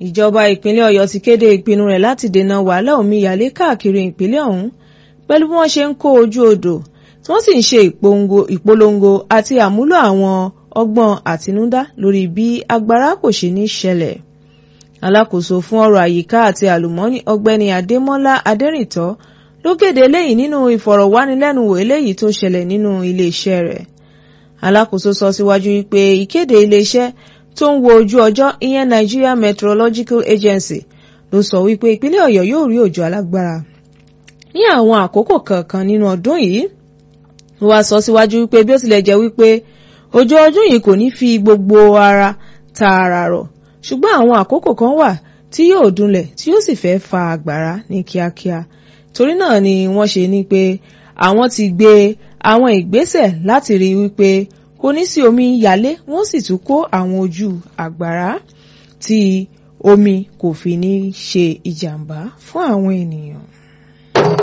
ìjọba ìpínlẹ̀ ọ̀yọ́ ti kéde ìpinnu rẹ̀ láti dènà wàhálà omíyalé káàkiri ìpínlẹ̀ ọ̀hún pẹ̀lú bí wọ́n ṣe ń kó ojú odò tí wọ́n sì ń ṣe ìpolongo àti àmúlò àwọn ọgbọ́n àtinúdá lórí bí agbára kò ṣe ní ṣẹlẹ̀ alákòóso fún ọ̀rọ̀ àyíká àti àlùmọ́ọ́nì ọ̀gbẹ́ni adémọ́lá adẹ́rìntọ́ ló kéde eléyìí nínú ìfọ̀rọ̀wánilẹ́nuwò eléyìí tó ṣẹlẹ̀ nínú iléeṣẹ́ rẹ̀ alákòóso sọ síwájú wípé ìkéde iléeṣẹ́ tó ń wo ojú ọjọ́ ìyẹn Nigeria Meteorological Agency ló sọ wípé ìpínlẹ̀ ọ̀yọ́ yóò rí òjò alágbára ní àwọn àkókò kọ̀ọ̀kan nínú ọdún yìí ó wá sọ síwájú wípé bí ó tilẹ̀ jẹ́ wípé òjò ọdún yìí kò ní fi gbogbo ara tààrà rọ̀ ṣùgbọ́n àwọn àkókò kan wà tí yóò dunlẹ̀ tí yóò sì fẹ́ fa àgbàrá ní kíákíá torí náà ni wọ́n ṣe ní pé àwọn ti gbé àwọn ìgbésẹ̀ láti rí wípé kò ní sí omi yalé wọ́n sì tún kó àwọn ojú àgbàrá tí omi kò fi ní ṣe ìjàmbá fún àwọn ènìyàn.